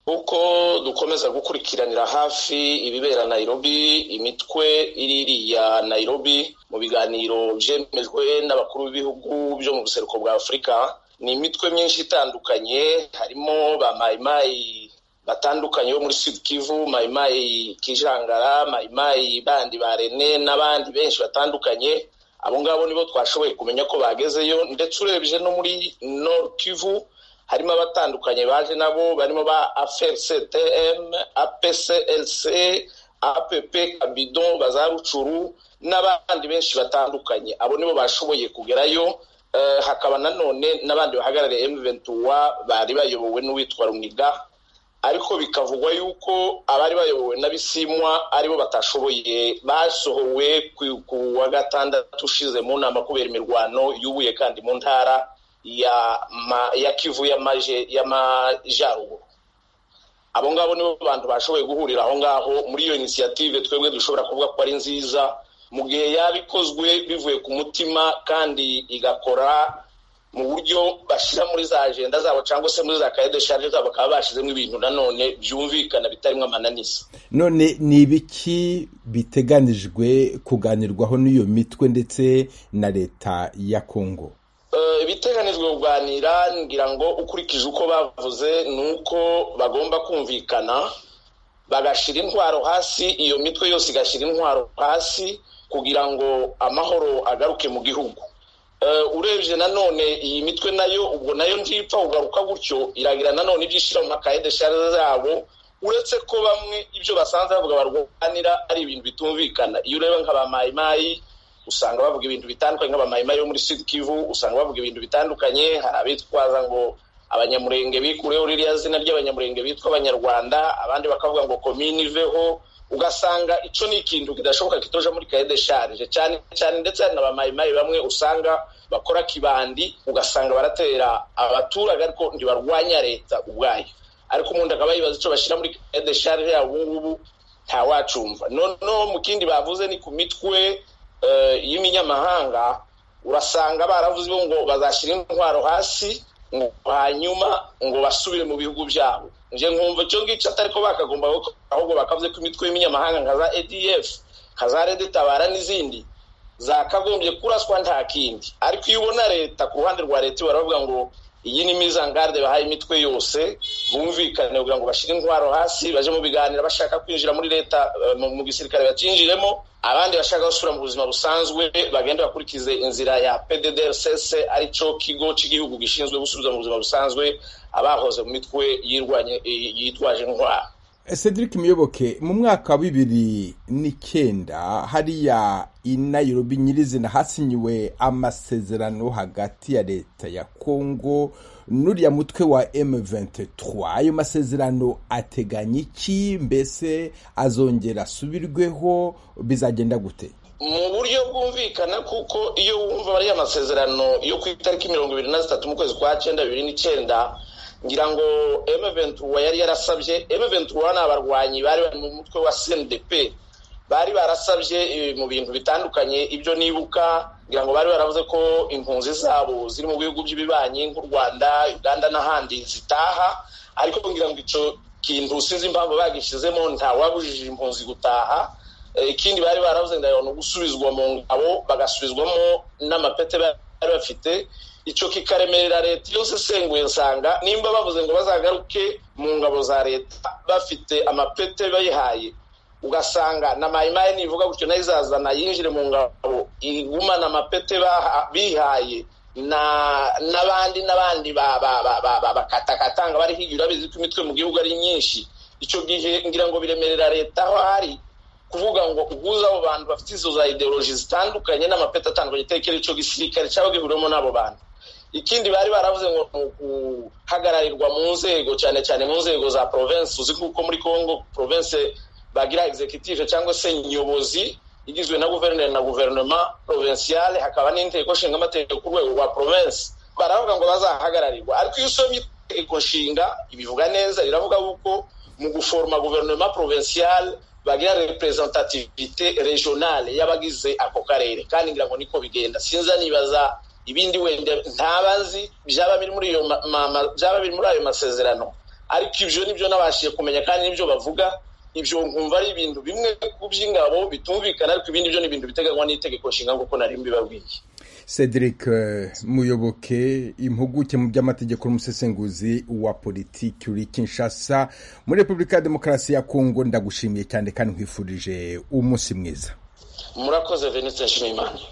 nk'uko dukomeza gukurikiranira hafi ibibera nayirobi imitwe iririya nayirobi mu biganiro byemejwe n'abakuru b'ibihugu byo mu buseruko bwa afurika ni imitwe myinshi itandukanye harimo ba mayimayi batandukanye bo muri sud kivu mayimayi kijangara mayimayi bandi ba rene n'abandi benshi batandukanye abo ngabo nibo twashoboye kumenya ko bagezeyo ndetse urebye no muri nord kivu harimo abatandukanye baje nabo barimo ba afrctm apclc app kabido bazarucuru n'abandi benshi batandukanye abo nibo bashoboye kugerayo hakaba nanone n'abandi bahagarariye mventura bari bayobowe n'uwitwa runiga ariko bikavugwa yuko abari bayobowe n'abisimwa aribo batashoboye basohowe ku wa gatandatu ushize mu nama kubera imirwano yubuye kandi mu ntara ya ma, ya kivu y'amajaruguru abo ngabo nibo bantu bashoboye guhurira aho ngaho muri iyo inisiyative twebwe dushobora kuvuga ko ari nziza mu gihe yaba ikozwe bivuye ku mutima kandi igakora mu buryo bashyira muri za agenda zabo cyangwa se muri za kaye de sharge zabo bakaba bashyizemo ibintu nanone byumvikana bitarimo amananiza none ni ibiki biteganijwe kuganirwaho n'iyo mitwe ndetse na leta ya kongo ibiteganijwe kuganira ngira ngo ukurikije uko bavuze ni uko bagomba kumvikana bagashyira intwaro hasi iyo mitwe yose igashyira intwaro hasi kugira ngo amahoro agaruke mu gihugu urebye nanone iyi mitwe nayo ubwo nayo ntipfa kugaruka gutyo iragira nanone ibyo ishyira mu makaye deshari zabo uretse ko bamwe ibyo basanze bavuga barwanira ari ibintu bitumvikana iyo ureba nka ba mayimayi usanga bavuga ibintu bitandukanye nk'abamayimayi yo muri sud kivu usanga bavuga ibintu bitandukanye hari abitwaza ngo abanyamurenge bikureho ririya zina ry'abanyamurenge bitwa abanyarwanda abandi bakavuga ngo komini iveho ugasanga icyo ni ikintu kidashoboka kitoja muri kaye desharije cyane cyane ndetse hari n'abamayimayi bamwe usanga bakora kibandi ugasanga baratera abaturage ariko ntibarwanya leta ubwayo ariko umuntu akaba yibaza icyo bashyira muri kaye desharije yabo ubungubu ntawacumva noneho mu kindi bavuze ni ku mitwe y'iminyamahanga urasanga baravuze ngo bazashyira intwaro hasi ngo hanyuma ngo basubire mu bihugu byabo njye nkumva icyo ngicyo atari ko bakagomba ahubwo bakavuze ko imitwe y'iminyamahanga nka za adf nka za rede tabara n'izindi zakagombye kuraswa nta kindi ariko iyo ubona leta ku ruhande rwa leta baravuga ngo iyi ni mizangarde bahaye imitwe yose bumvikane kugira ngo bashyire intwaro hasi baje mu biganiro bashaka kwinjira muri leta mu gisirikare bacyinjiremo abandi bashaka gusubira mu buzima busanzwe bagenda bakurikize inzira ya pddrcs ari cyo kigo cy'igihugu gishinzwe gusubiza mu buzima busanzwe abahoze mu mitwe yitwaje intwaro cedric muyoboke mu mwaka wa bibiri n'icyenda hariya i nayirobi nyirizina hasinyiwe amasezerano hagati ya leta ya kongo n'uriya mutwe wa M23 ayo masezerano ateganya iki mbese azongera asubirweho bizagenda gute mu buryo bwumvikana kuko iyo wumva bariya masezerano yo ku itariki mirongo ibiri na zitatu mu kwezi kwa cyenda bibiri n'icyenda ngira ngo M23 yari yarasabye M23 ni abarwanyi bari bari mu mutwe wa CNDP bari barasabye mu bintu bitandukanye ibyo nibuka ngira ngo bari baravuze ko impunzi zabo ziri mu bihugu by'ibibanyi nk'u rwanda uganda n'ahandi zitaha ariko ngira ngo icyo kintu sinzi impamvu bagishyizemo ntawabujije impunzi gutaha ikindi bari baravuze ngo gusubizwa mu ngabo bagasubizwamo n'amapete bari bafite icyo kikaremerera leta yose isenguye nsanga nimba bavuze ngo bazagaruke mu ngabo za leta bafite amapete bayihaye ugasanga na mayimayi nivuga gutyo nayo izazana yinjire mu ngabo igumana amapete bihaye n'abandi n'abandi bakatakatanga bari higira urabizi ko imitwe mu gihugu ari myinshi icyo gihe ngira ngo biremerera leta aho hari kuvuga ngo uguze abo bantu bafite izo za ideoloji zitandukanye n'amapeti atandukanye tekera icyo gisirikare cyaba gihuriwemo n'abo bantu ikindi bari baravuze ngo ni uguhagararirwa mu nzego cyane cyane mu nzego za provensi uzi nk'uko muri congo provensi bagira executive cyangwa se nyobozi igizwe na guverineri na guverinoma provinciale hakaba n'inteko nshinga amategeko ku rwego rwa province baravuga ngo bazahagararirwa ariko iyo usomye itegeko nshinga ibivuga neza riravuga yuko mu guforoma guverinoma provinciale bagira representativite regionale y'abagize ako karere kandi ngira ngo niko bigenda sinza nibaza ibindi wenda ntabazi byaba biri muri ayo masezerano ariko ibyo nibyo nabashije kumenya kandi nibyo bavuga ibyo nkumva ari ibintu bimwe ku by'ingabo bitumvikana ariko ibindi byo ni ibintu biteganywa n'itegeko nshinga nk'uko nari mbibabwiye cedric muyoboke impuguke mu by'amategeko n'umusesenguzi wa politiki uri kinshasa muri repubulika ya demokarasi ya kongo ndagushimiye cyane kandi nkwifurije umunsi mwiza murakoze venetse nshimimana